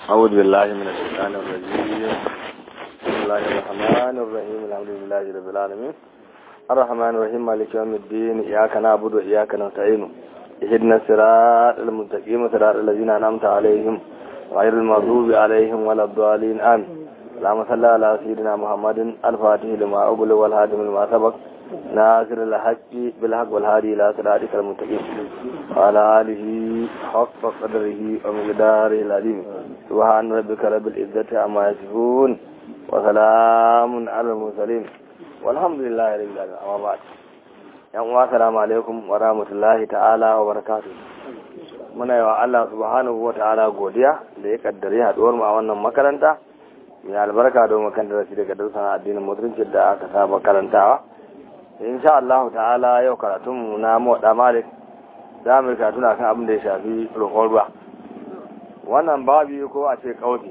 أعوذ بالله من الشيطان الرجيم بسم الله الرحمن الرحيم الحمد لله رب العالمين الرحمن الرحيم مالك يوم الدين إياك نعبد وإياك نستعين اهدنا الصراط المستقيم صراط الذين أنعمت عليهم غير المغضوب عليهم ولا الضالين آمين اللهم صل على سيدنا محمد الفاتح لما أغلق والهادم لما سبق ناصر الحق بالحق والهادي إلى صراطك المستقيم وعلى آله حق قدره ومقداره العظيم سبحان ربك رب العزة عما يصفون وسلام على المرسلين والحمد لله رب العالمين أما بعد yan uwa salamu alaikum wa rahmatullahi ta'ala wa barakatuh muna yi wa Allah subhanahu wa ta'ala godiya da ya kaddare haduwar mu a wannan makaranta mai albarka don makan darasi daga darsan addinin musulunci da aka saba karantawa insha Allah ta'ala yau karatun mu na moda malik za mu karatu na kan abin da ya shafi roƙon ruwa wannan babi ko a ce kauti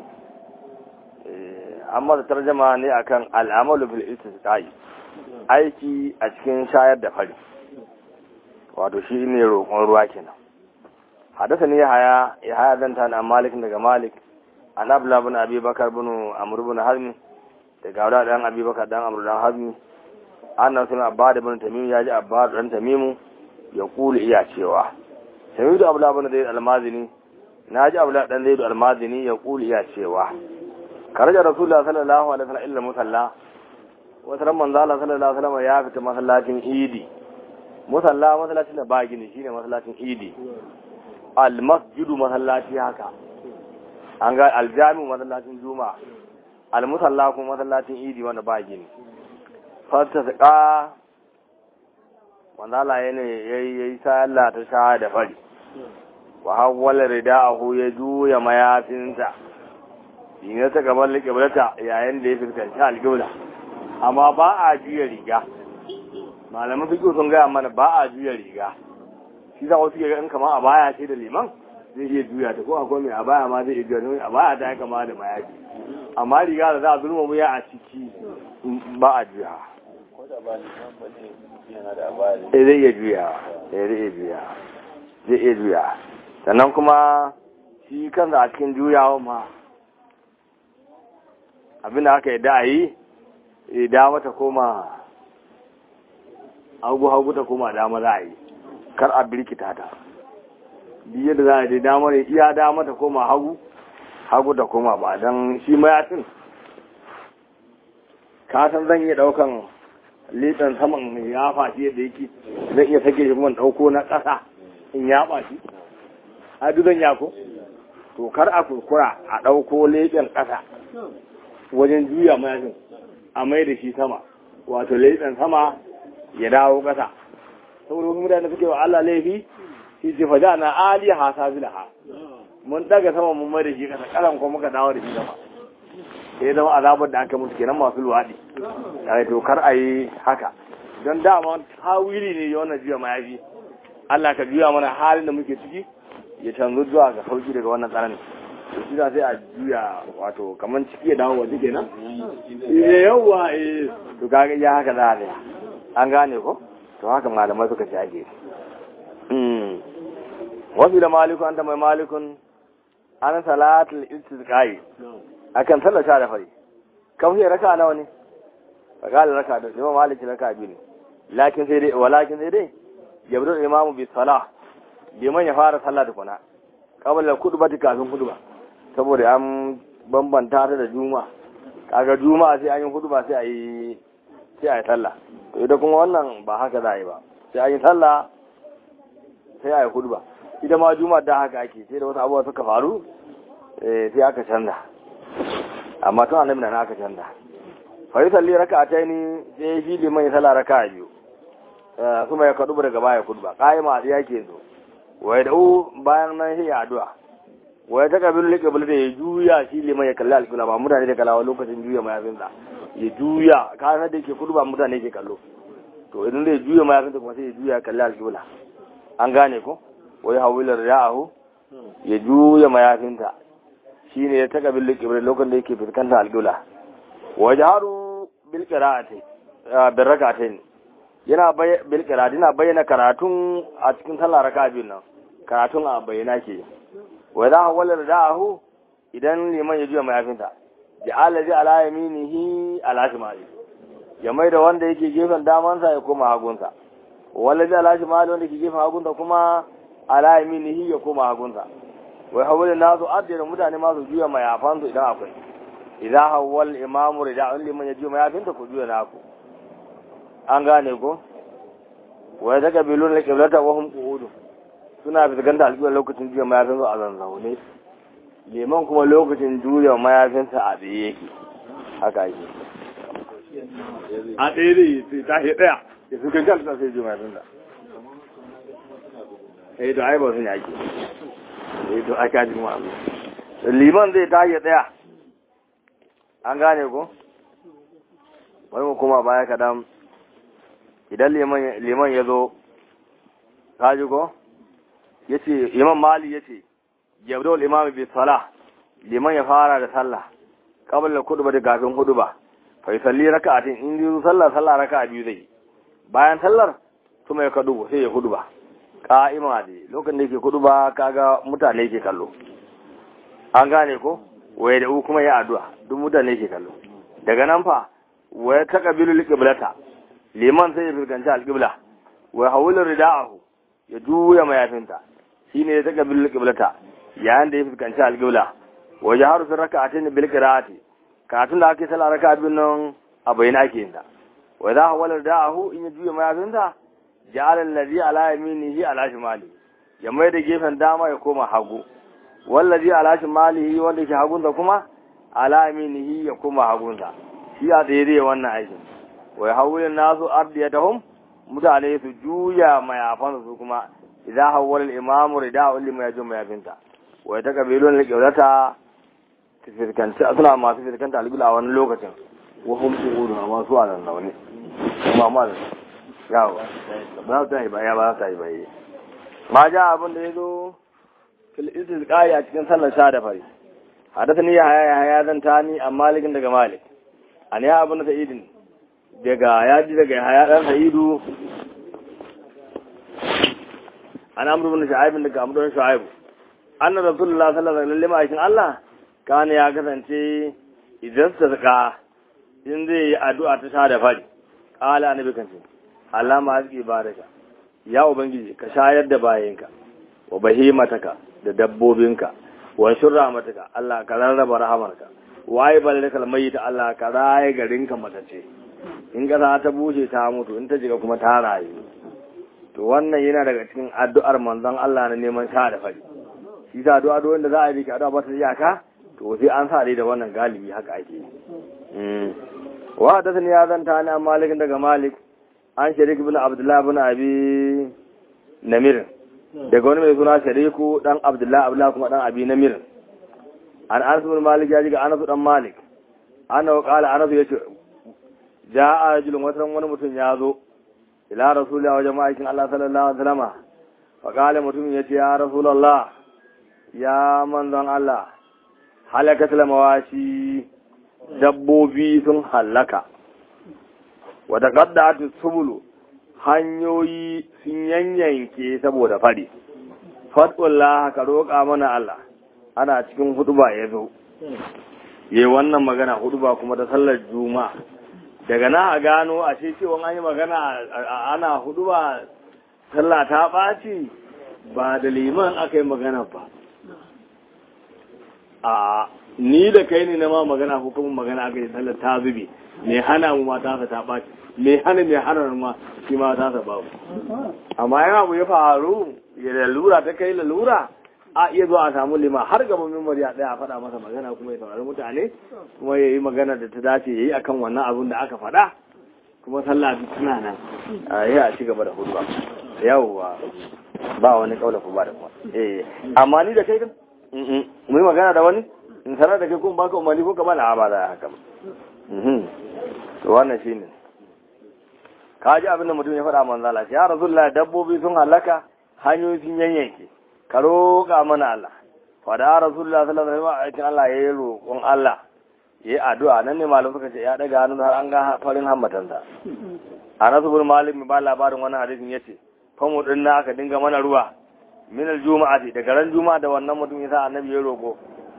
amma da tarjama ne akan al'amalu bil istisqai aiki a cikin shayar da fari wato shi ne roƙon ruwa kenan hadasa ne haya ya haya zanta na malik daga malik an abla bin abi bakar bin amr bin hazmi daga wada dan abi bakar dan amr dan hazmi annan sun abba da bin tamim ya ji abba dan tamimu ya kula iya cewa samidu abla bin zaid almazini na ji abla dan zaid almazini ya kula iya cewa karaja rasulullah sallallahu alaihi wasallam illa musalla wata ran manzo Allah sallallahu alaihi wasallam ya fita masallacin idi musalla masallacin da ba gini shine masallacin idi al masjidu masallaci haka an ga aljami masallacin juma'a al musalla kuma masallacin idi wanda ba gini fata saka wanda Allah yana yayi yayi sallah ta sha da fari wa hawwala rida'ahu ya juya mayafinsa ina ta gaban liƙiblata yayin da ya fuskanci alƙibla amma ba a juya riga malaman fiƙo sun gaya mana ba a juya riga shi za wasu ga in kama a baya ce da liman zai iya juya ta ko akwai mai a baya ma zai iya juya domin a baya ta yi kama da mayafi amma riga da za a zulma wuya a ciki ba a juya eh zai iya juya eh zai iya juya zai iya juya sannan kuma shi kansa a cikin juyawa ma abin da aka yi da a yi dama ta koma hagu-hagu ta koma dama za a yi kar a birkita ta biye da za a yi dama ne iya dama ta koma hagu hagu ta koma ba don shi mayafin kasan zan iya daukan litan saman ya fashi yadda yake zan iya sake shi kuma dauko na ƙasa in ya fashi a zan yako to kar a kurkura a dauko leɓen ƙasa wajen juya mayafin a mai da shi sama wato laifin sama ya dawo ƙasa saboda wasu mutane suke wa Allah laifi shi ce faja na ali ha sabila ha mun daga sama mun mai da shi ƙasa ƙasan kuma muka dawo da shi sama sai zama azabar da aka mutu kenan masu luwaɗi tare to kar a yi haka don dama tawili ne ya wannan juya mayafi Allah ka juya mana halin da muke ciki ya canzu zuwa ga sauki daga wannan tsananin to shi sai a juya wato kaman ciki ya dawo waje kenan eh yawa eh to kaga ya haka za a an gane ko to haka malamai suka ci ake mm wasu da maliku an da mai malikun an salatul istisqai akan sallar sha da fari kafin raka nawa ne fakala raka da imam maliki raka biyu ne lakin sai dai walakin sai dai yabdu imamu bi salah liman ya fara sallah da kuna kabala kudubati kafin kuduba saboda an bambanta ta da juma kaga juma sai an yi hudu ba sai a yi sai a yi sallah to ita kuma wannan ba haka za a yi ba sai an yi sallah sai a yi hudu ba ita ma juma da haka ake sai da wasu abubuwa suka faru sai aka canza amma tun annabi na aka canza fa yi salli raka ta ni sai shi liman ya sallah raka biyu kuma ya kaɗu daga baya kudu ba ƙayi masu yake zo wai da bayan nan sai ya addu'a wai ta kabilu ne kabilu da ya juya shi liman ya kalli alƙula ba mutane da kalawa lokacin juya mayafinsa ya juya kayan da yake kudu ba mutane ke kallo to idan zai juya mayafinsa kuma sai ya juya kalli alƙula an gane ko wai hawilar ya'ahu ya juya mayafinta shi ne ya ta kabilu kabilu lokacin da yake fuskanta alƙula wa jaharu bil qira'ati bil rak'atayn yana bil qira'ati yana bayyana karatun a cikin sallah raka'a biyun nan karatun a bayyana ke wa za a walar da'ahu idan liman ya juya mayafinta ja'ala ji ala yaminihi ala shimali ya mai da wanda yake gefen damansa ya koma hagunsa wala ji ala shimali wanda ke gefen hagunsa kuma ala yaminihi ya koma hagunsa wai hawala nasu addina mutane masu juya mayafansu idan akwai idan hawal imamu rida'un liman ya juya mayafinta ku juya naku an gane ko wai ta kabilun da kiblata wa hum qu'udun suna fiskanta alƙiblar lokacin juya mayafinsu a zanzaune liman kuma lokacin juya mayafinsa a tsaye yake haka ake a tsaye zai yi ta shi ɗaya ya su kankan ta sai juya mayafinsa eh to ai ba sun yaki eh to aka ji mu abu liman zai ta ya tsaya an gane ko bari mu kuma baya kadan idan liman ya zo ka ji ko ya ce imam mali ya ce yabdawul imam bi salah liman ya fara da sallah qabla khutba da kafin khutba fa yusalli raka'atin in yi sallah sallah raka'a biyu zai bayan sallar kuma ya kadu sai ya khutba qa'ima ne lokacin da yake khutba kaga mutane yake kallo an gane ko waye da kuma ya addu'a duk mutane yake kallo daga nan fa waya taqabilu liqiblata liman sai ya fuskanci alqibla wa hawla rida'ahu ya juya mayafinta shine ya taqabilu liqiblata yayin da ya fuskanci alƙibla waje har sun raka a tini bil qira'ati katun da ake sallah raka abin nan a bayyana ake yin ta wa za hawala da'ahu in ya juya mayafinta ja'ala allazi ala yaminihi ala shimali ya mai da gefen dama ya koma hagu wallazi ala shimalihi wanda ke hagunsa kuma ala yaminihi ya koma hagunsa shi a tsaye zai wannan aikin wa hawulin nasu ardiyatahum mutane su juya mayafansu su kuma idan hawwala al-imamu rida'u liman yajum mayafinta wai ta kabilun da kyautata ta firkanci suna masu firkanta albila a wani lokacin wahum su hudu a masu a nan zaune kuma ma da yawa ba za ta yi baya ba za ta yi baya ma ja abin da ya zo fil istisqai a cikin sallar sha da fari hadathani ya haya haya zan tani a malikin daga malik an ya abin da sa'idin daga ya ji daga haya dan sa'idu an amru bin shu'aib daga amru bin shu'aib anna rasulullah sallallahu alaihi wasallam aikin Allah kana ya kasance idan sadaka in zai yi addu'a ta sha da fari qala annabi kan ce Allah ma azki baraka ya ubangiji ka shayar da bayanka wa bahimataka da dabbobinka wa shurramataka Allah ka rarraba rahamarka waye balikal mayyit Allah ka raye garinka matace in kasa ta bushe ta mutu in ta jiga kuma ta rayu to wannan yana daga cikin addu'ar manzon Allah na neman sha da fari shi sa addu'a da wanda za a yi ki addu'a ba ta iyaka to sai an sa dai da wannan galibi haka ake yi wa da sani ya zanta ni malik daga malik an sharik ibn abdullah ibn abi namir daga wani mai suna shariku dan abdullah abdullah kuma dan abi namir an anas ibn malik ya ji ga anas dan malik ana qala anas yace ja'a rajulun watan wani mutum ya zo ila rasulullah wa jama'atin Allah sallallahu alaihi wasallam fa qala mutum yace ya rasulullah ya manzon Allah halakat mawashi dabbobi sun halaka wata qaddat subulu hanyoyi sun yanyanke saboda fari fatullah ka roƙa mana Allah ana cikin huduba ya zo yayi wannan magana huduba kuma ta sallar juma'a daga na a gano a ce cewa an yi magana ana huduba sallah ta ɓaci ba da liman aka yi magana ba a ni da kai ne na ma magana ko kuma magana aka yi sallar ta zube me hana mu ma ta ta ɓaci me hana me hana ma shi ma ta sa babu amma yana abu ya faru ya lalura ta kai lalura a iya zuwa a samu lima har gaban memori a ɗaya a faɗa masa magana kuma ya saurari mutane kuma ya yi magana da ta dace ya yi akan wannan abun da aka faɗa kuma sallah duk tana nan a yi a ci gaba da hudu yawwa ba wani kaula ku ba da kuma eh amma ni da kai kan mu yi magana da wani in sanar da kai kuma baka umarni ko kamar a ba da haka ba to wannan shine ka ji abin da mutum ya faɗa manzala ya rasulullah dabbobi sun halaka hanyoyi sun yanyanke ka roƙa mana Allah fada rasulullah sallallahu alaihi wasallam aikin Allah yayi roƙon Allah yayi addu'a nan ne malam suka ce ya daga hannun har an ga farin hammatan sa Anas bin Malik ba labarin wannan hadisin yace famu din na aka dinga mana ruwa min aljuma'ati daga ran juma'a da wannan mutum yasa annabi ya roƙo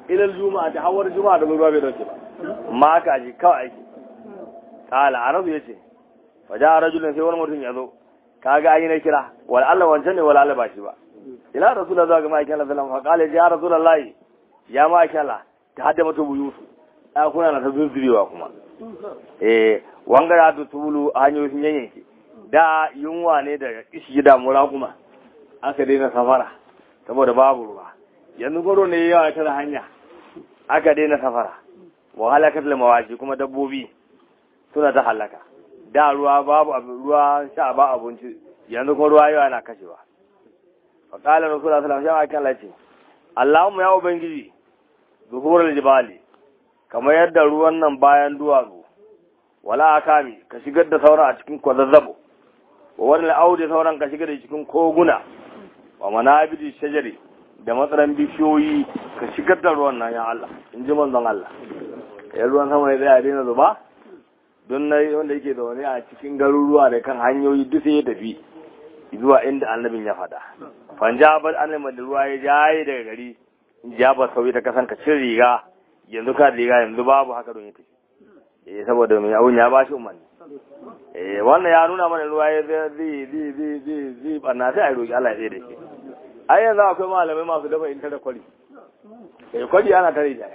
ilal juma'a da hawar juma'a da ruwa bai dauke ba ma ka ji kawai aiki kala arabu yace fa ja rajulun sai wani mutum ya zo kaga ayi na kira wal Allah wancan ne wal Allah ba shi ba ila rasulullah zuwa ga ma'aikin Allah sallallahu alaihi wasallam fa ya rasulullahi ya ma'aikin Allah ta hadda mata buyutu a kuna na ta zuzzurewa kuma eh wanga da ta tulu hanyoyin sun yanyanke da yunwa ne da kishi da mura kuma aka daina safara saboda babu ruwa yanzu gwaro ne yawa ta hanya aka daina safara wa halakar da mawashi kuma dabbobi suna ta halaka da ruwa babu ruwa sha ba abinci yanzu kuma ruwa yawa na kashewa fa qala rasulullah sallallahu alaihi wasallam ce Allahumma ya ubangiji zuhurul jibali kamar yadda ruwan nan bayan duwatsu wala akami ka shigar da sauran a cikin kwazazzabo wa wani audi sauran ka shigar da cikin koguna wa manabidi shajari da matsaran bishiyoyi ka shigar da ruwan nan ya Allah in ji manzon Allah ya ruwan sama ne zai daina zuba don na wanda yake zaune a cikin garuruwa da kan hanyoyi duk sai ya tafi zuwa inda annabin ya faɗa fanjabar annabin da ruwa ya jaye daga gari jabar sauyi ta kasan ka cin riga yanzu ka riga yanzu babu haka don ya tafi eh saboda mai abun ya ba shi umarni eh wannan ya nuna mana ruwa ya zai zai zai zai zai zai barna sai a roki Allah ya tsaye da shi ai yanzu akwai malamai masu dafa in tare kwari eh kwari ana tare da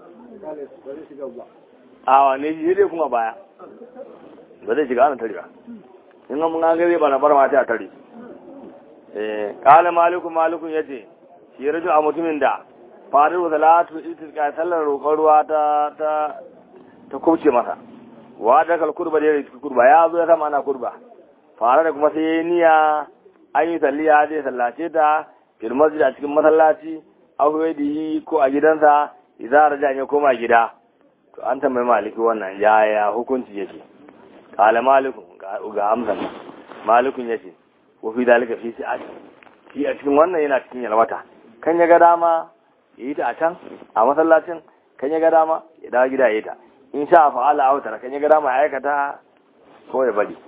a wane shi dai kuma baya ba zai shiga ana tare ba in mun ga zai bana bar mata a tare eh kala malikun malikun yace shi raju a mutumin da faru salatu istisqa sallar roƙon ruwa ta ta ta kubce masa wa da kal kurba da yake kurba ya zo ya zama ana kurba fara da kuma sai yayi niyya an yi salliya zai sallace ta fil masjid a cikin masallaci aw wadihi ko a gidansa idan raja ya koma gida to an tambayi maliki wannan ya ya hukunci yake kala malikun ga amsa malikun yace wa fi dalika fi si'at shi a cikin wannan yana cikin yalwata kan ya ga dama ya yi ta a can a masallacin kan ya ga dama ya dawo gida ya yi ta in sha fa'ala autar kan ya ga dama ya aikata ko ya bari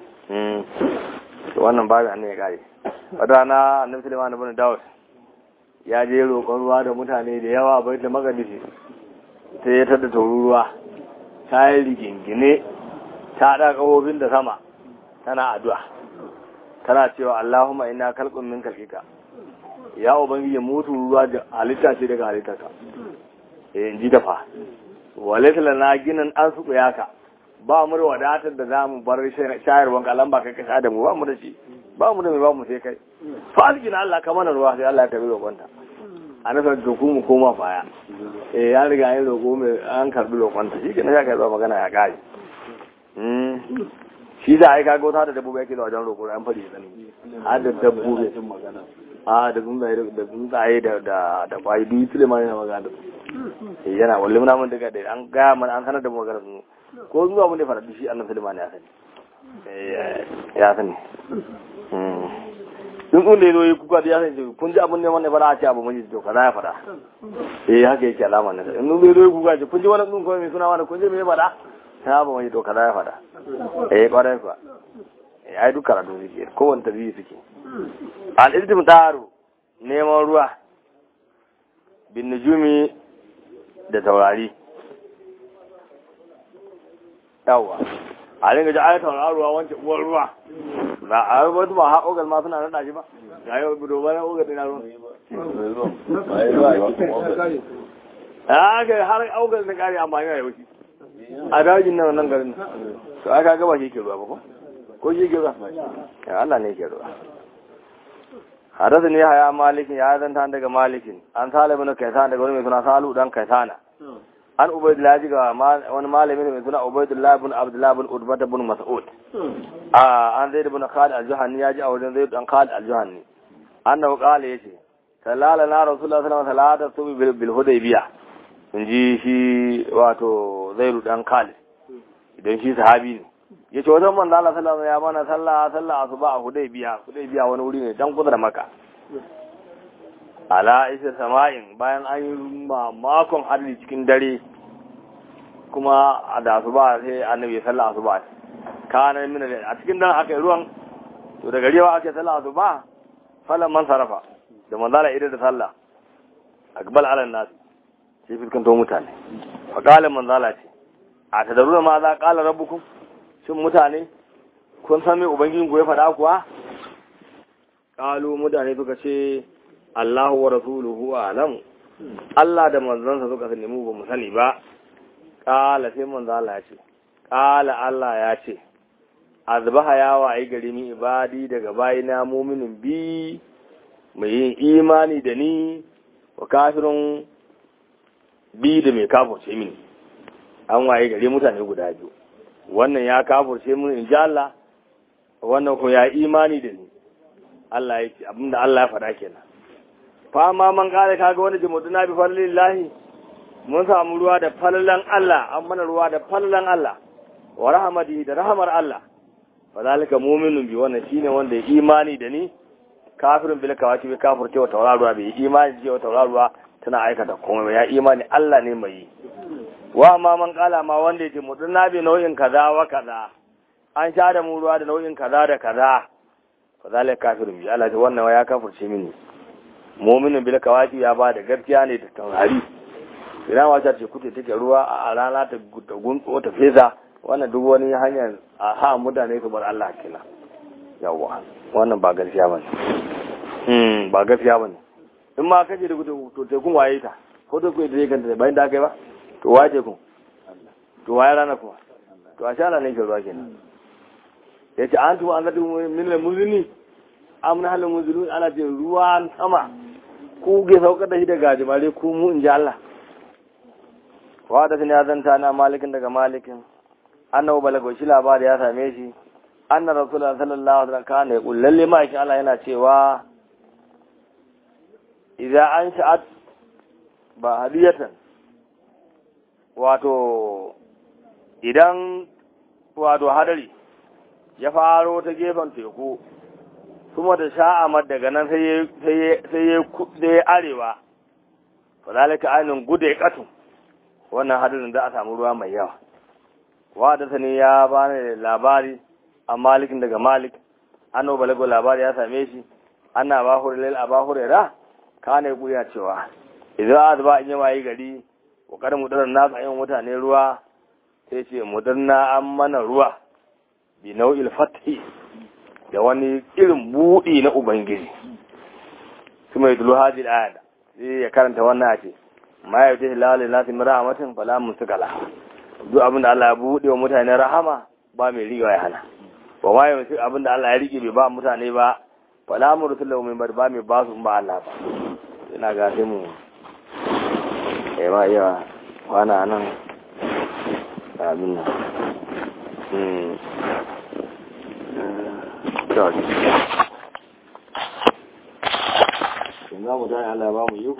wannan babu annan ya kare wata rana annabi sulaiman ibn dawud ya je roƙon ruwa da mutane da yawa bai da magadisi sai ya tada ruwa ta yi rigingine ta haɗa ƙahofin da sama tana addu'a tana cewa Allahumma ina kalqun min kalqika ya ubangiji mutu ruwa da halitta ce daga halittarka eh in ji dafa walaita lana ginin an su ka ba mu da wadatar da zamu bar shayarwan kalan ba kai ka da mu ba mu da shi ba mu da mai ba mu sai kai fa algina Allah ka mana ruwa sai Allah ya tabi roƙonta a nasa da ku mu koma baya eh ya riga yin roƙo mai an karbi roƙonta shi ke na ya kai zuwa magana ya kare shi za a yi kaga wata da dabbobi yake da wajen roƙo an fadi sani har da dabbobi a da tsuntsaye da tsuntsaye da da da kwayi duk su da ma yana magana eh yana walle muna mun daga da an gaya mana an sanar da mu magana su ko zuwa mun da fara shi annabi Sulaiman ya sani eh ya sani duk wanda ya zo yi kuka da ya sani kun ji abin ne wannan fara a ce abu mun ji to kaza ya fada eh haka yake alama ne in zo yi kuka ce kun ji wannan dun ko mai suna wannan kun ji me ya fada ta ba mai to kaza ya fada eh kwarai kuwa eh ai duk karatu suke kowanne tabi'i suke al'iltim taru neman ruwa bin nujumi da taurari yawa a ringa ji ayat tauraruwa wancan uwar ruwa na a yi wata ba ha ogal ma suna nada shi ba ga yau budo ba na ogal dina ruwa a ga har ogal na kare amfani da yauki a dajin nan nan garin to aka gaba shi ke ruwa ba ko ko shi ke ruwa ya Allah ne ke ruwa حدثني يا مالك يا ذن تان daga malikin an sale bin kaisan daga wani mai suna salu dan kaisana an ubaydullah jiga wani malami mai suna ubaydullah bin abdullah bin udbah bin mas'ud a an zaid bin khalid al-juhani ya ji a wajen zaid dan khalid al-juhani annahu qala yace sallala na rasulullah sallallahu alaihi wasallam salatu bil hudaybiya in ji shi wato zaid dan khalid idan shi sahabi ne ya ce wajen manzo Allah sallallahu ya mana sallah sallah asuba a Hudaybiya Hudaybiya wani wuri ne dan kusa da Makka ala isa sama'in bayan an yi makon hadari cikin dare kuma a da asuba sai annabi sallah asuba kana min a cikin dare aka yi ruwan to daga riwa aka sallah asuba falan man sarafa da manzo Allah idan da sallah akbal ala nas sai fuskanto mutane fa qala manzala ce a tadaruna ma za qala rabbukum shin mutane kun san me ubangijin ku ya faɗa kuwa qalu mutane suka ce Allahu wa rasuluhu a'lam Allah da manzansa suka sani mu ba mu sani ba qala sai manzala ya ce qala Allah ya ce azbaha ya wayi gari mi ibadi daga bayina muminin bi mai yin imani da ni wa kafirun bi da mai kafurce mini an waye gari mutane guda biyu wannan ya kafurce mini in ji Allah wannan ko ya imani da ni Allah ya ce abinda Allah ya faɗa kenan fa ma man kare kaga wani jimuduna bi fadlillahi mun samu ruwa da falalan Allah an mana ruwa da falalan Allah wa rahmatihi da rahmar Allah fadalika mu'minun bi wannan shine wanda ya imani da ni kafirin bil kawaki bi kafir cewa tauraruwa bai imani cewa tauraruwa tana aikata komai ya imani Allah ne mai yi wa amma man kala ma wanda yake mudunna bi nau'in kaza wa kaza an sha da mu ruwa da nau'in kaza da kaza fadalika kafirin bi Allah wannan ya kafirce mini mu'minin bil kawaki ya ba da gaskiya ne da taurari idan wata ce kuke take ruwa a rana ta guntso ta feza wannan duk wani hanyar a ha mutane su bar Allah kenan yawa wannan ba gaskiya bane hmm ba gaskiya bane in ma kaje da gudu to te kun waye ta ko da ku da kanta bayan da kai ba to waje kun to waye rana kuma to a shala ne ke ruwa kenan yace an tu an zatu min al muzini amna hal muzulun ana ce ruwan sama ku ge saukar da shi daga jimare ku mu in ji Allah wa da ya zanta na malikin daga malikin annabu balago shi labari ya same shi anna rasulullah sallallahu alaihi wasallam kana yaqul lalle ma shi Allah yana cewa idan an sha'at ba hadiyatan wato idan wato hadari ya faro ta gefen teku kuma da sha'amar daga nan sai ya arewa fa zalika ainin gude katun wannan hadarin za a samu ruwa mai yawa wadata ne ya bani labari a malikin daga malik anno balago labari ya same shi ana ba hurlil a ba hurera ka ne kuya cewa idan azba in yawa yi gari kokarin mudarar nasu ayin mutane ruwa sai ce mudarna an mana ruwa bi nau'il fathi da wani irin buɗi na ubangiji su mai dulu hajji ayat sai ya karanta wannan a ce ma ya wuce lalai nasi rahmatin fala musikala duk abin da Allah ya buɗe wa mutane rahama ba mai riga ya hana ba ma ya wuce abin da Allah ya rike bai ba mutane ba fala mu rusulahu min ba mai ba su ba Allah ba ina ga sai mu eh ma iya wana nan abin nan hmm Yanzu mu tayi Allah ya ba mu yi